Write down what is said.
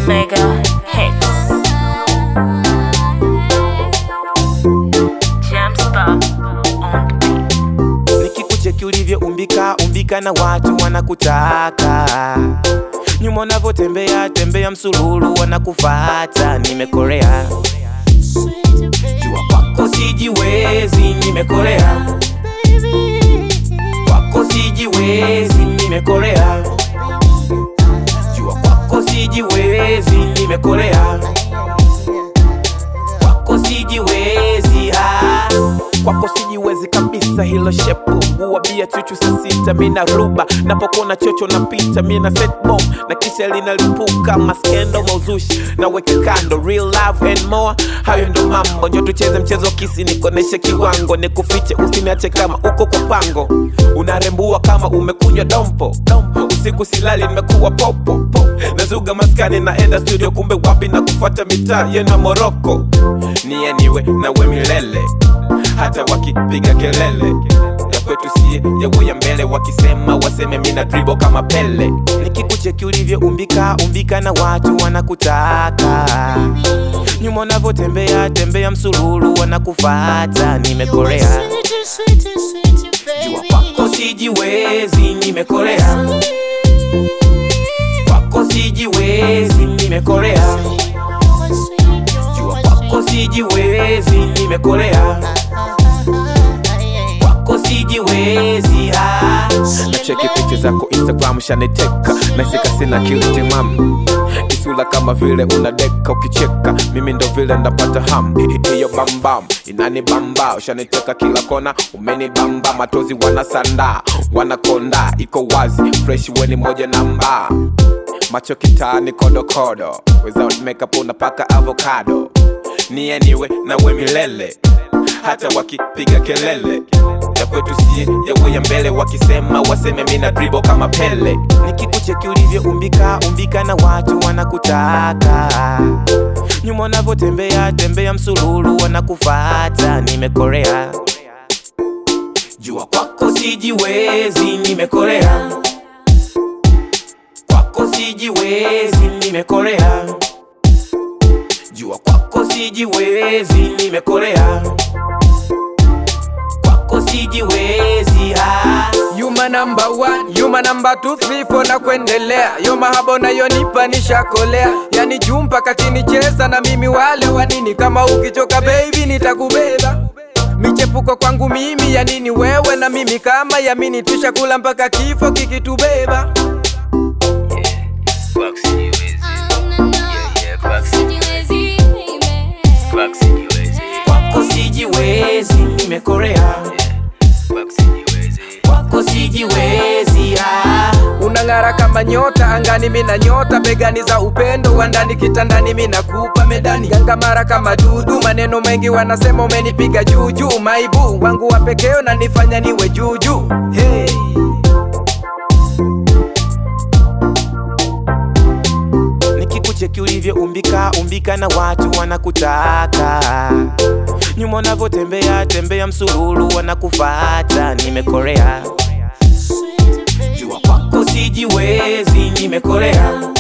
Mega hits. Jamspa on the beat. nikikucheki ulivyoumbika umbika na watu wanakutaka nyuma unavyotembea tembea msululu wanakufata nimekorea jua kwako sijiwezi nimekorea kwako sijiwezi nimekorea jua kwako sijiwezi nimekorea kwako sijiwezi ah. kwako sijiwezi kabisa hilo shepu uwabia chuchu saa sita mina ruba napokuwa chocho napita mina set bomb na kisha linalipuka maskendo mauzushi na weke kando real love and more hayo ndo mambo njo tucheze mchezo kisi nikoneshe kiwango nikufiche usiniache kama uko kwa pango unarembua kama umekunywa dompo usiku silali nimekuwa popo nazuga maskani naenda studio kumbe wapi na kufuata mitaa yena moroko niye niwe nawe milele hata wakipiga kelele ya kwetu sie yawe ya mbele wakisema waseme mina dribo kama pele nikikucheki ulivyoumbika umbika na watu wanakutaka nyuma unavyotembea tembea msululu wanakufata nimekorea jua kwako sijiwezi nimekorea kwako sijiwezi nimekorea jua kwako sijiwezi nimekorea kwako sijiwezi ah. nacheki picha zako instagram shaniteka naisika sina kiliti mam kisula kama vile unadeka ukicheka mimi ndo vile ndapata ham hiyo bambam inani bamba ushaniteka kila kona umeni bamba matozi wanasanda wanakonda iko wazi fresh weni moja namba macho kitani kodokodo without makeup unapaka avocado niye niwe nawe milele hata wakipiga kelele ya kwetu sie yawe ya mbele wakisema waseme mina dribo kama pele nikikucheki ulivyoumbika umbika na watu wanakutaka nyuma unavyotembea tembea msululu wanakufata nimekorea jua kwako sijiwezi nimekorea kwako sijiwezi nimekorea jua kwako sijiwezi nimekorea kwako sijiwezi ah. You my number one, you my number two, three, four na kuendelea. Yo mahaba unayonipa nishakolea, yani juu mpaka kinicheza na mimi wale wanini. Kama ukichoka baby nitakubeba michepuko kwangu mimi ya nini wewe na mimi kama yamini tushakula mpaka kifo kikitubeba Quack sijiwezi. Yeah, yeah, quack sijiwezi. Quack sijiwezi. kwako sijiwezi nimekorea Quack sijiwezi. kwako sijiwezi ah. unang'ara kama nyota angani mina nyota begani za upendo wa ndani kitandani mina kupa medani gangamara kama dudu maneno mengi wanasema umenipiga juujuu maibu wangu wa pekeo na nifanya niwe juujuu hey. nikikucheki ulivyoumbika umbika na watu wanakutaka nyuma unavyotembea tembea msululu wanakufata nimekorea jua kwako sijiwezi nimekorea